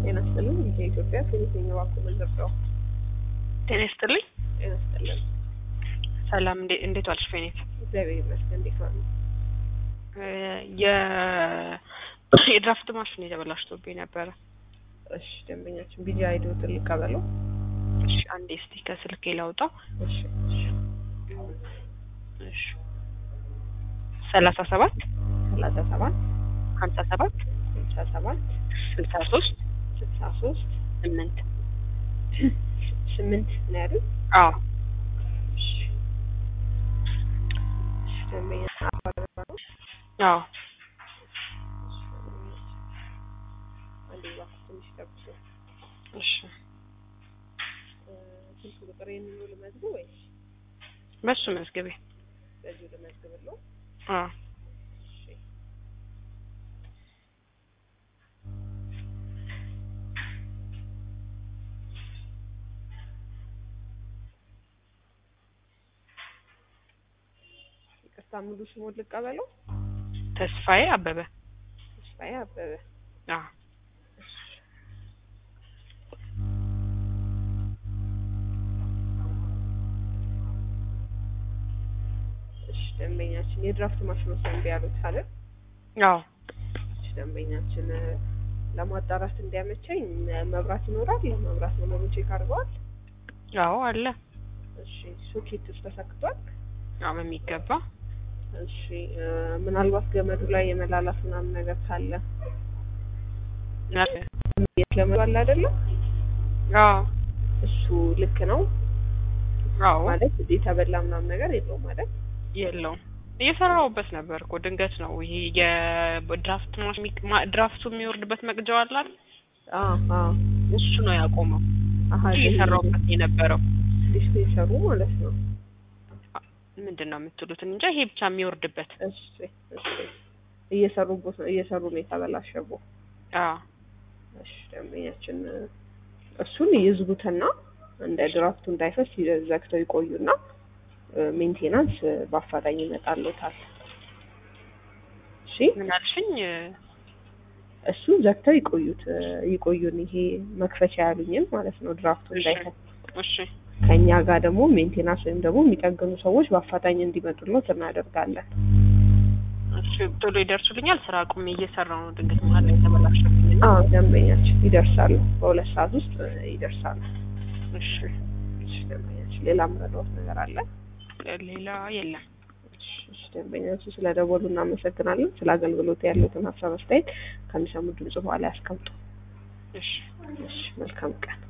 ጤና ይስጥልኝ። የኢትዮጵያ ፊሊፒን ባንክ መዘርጋው ጤና ይስጥልኝ። ጤና ይስጥልኝ። ሰላም እንዴ- እንዴት ዋልሽ ፌኔት? እግዚአብሔር ይመስገን። እንዴት ዋሉ? የ የድራፍት ማሽን የተበላሽቶብኝ ነበረ። እሺ ደንበኛችን ቢጂ አይዲዎትን ልቀበለው። እሺ አንዴ እስቲ ከስልኬ ላውጣው። እሺ እሺ እሺ ሰላሳ ሰባት ሰላሳ ሰባት ሀምሳ ሰባት ስልሳ ሰባት ስልሳ ሶስት ስልሳ ሶስት ስምንት ስምንት ነው ያሉት። አዎ እሺ እሺ ደንበኛ አባረባ ነው። አዎ አንዴ እባክህ ትንሽ ጠብቁ። እሺ እ፣ ስልክ ቁጥር የሚሉ ልመዝግብ ወይስ በሱ መዝግቤ በዚሁ ልመዝግብለው? አዎ እሺ ይቅርታ ሙሉ ስሙን ልቀበለው? ተስፋዬ አበበ ተስፋዬ አበበ። አዎ እሺ ደንበኛችን የድራፍት ማሽኖች ነው እምቢ ያሉት አይደል? አዎ እሺ ደንበኛችን እ፣ ለማጣራት እንዲያመቸኝ እ፣ መብራት ይኖራል። መብራት መኖሩን ቼክ አድርገዋል? አዎ አለ እሺ ሶኬት ውስጥ ተሰክቷል? አዎ በሚገባ እሺ እ፣ ምናልባት ገመዱ ላይ የመላላት ምናምን ነገር ካለ ገመዱ አለ አይደለም? አዎ እሱ ልክ ነው አዎ ማለት የተበላ ምናምን ነገር የለውም ማለት የለውም እየሰራሁበት ነበር እኮ ድንገት ነው ይሄ የድራፍት ማሽ- ማ- ድራፍቱ የሚወርድበት መቅጃው አለ አይደል? አዎ አዎ እሱ ነው ያቆመው አሀ እንጂ እየሰራሁበት የነበረው ዲስፔንሰሩ ማለት ነው። ምንድን ነው የምትሉት እንጃ ይሄ ብቻ የሚወርድበት እሺ እሺ እየሰሩበት ነው እየሰሩ ነው የተበላሸበው። አዎ እሺ ደንበኛችን እ፣ እሱን ይዝጉትና እንደ ድራፍቱ እንዳይፈስ ይ- ዘግተው ይቆዩና እ፣ ሜንቴናንስ እ፣ በአፋጣኝ ይመጣልዎታል። እሺ ምን አልሽኝ እሱን ዘግተው ይቆዩት እ፣ ይቆዩን ይሄ መክፈቻ ያሉኝን ማለት ነው ድራፍቱ እሺ እንዳይፈስ እሺ ከኛ ጋር ደግሞ ሜንቴናንስ ወይም ደግሞ የሚጠግኑ ሰዎች በአፋጣኝ እንዲመጡለት እናደርጋለን። እሺ ቶሎ ይደርሱልኛል ስራ አቁሜ እየሰራሁ ነው ድንገት መሀል ላይ የተበላሸብኝ እና አዎ ደንበኛችን ይደርሳሉ። በሁለት ሰዓት ውስጥ እ፣ ይደርሳሉ። እሺ እሺ ደንበኛችን ሌላ ምረዳዎት ነገር አለ? ሌላ የለም እሺ ደንበኛችን ስለ ደወሉ እናመሰግናለን። ስለ አገልግሎት ያሉትን ሀሳብ አስተያየት ከሚሰሙ ድምጽ በኋላ ያስቀምጡ። እሺ እሺ መልካም ቀን።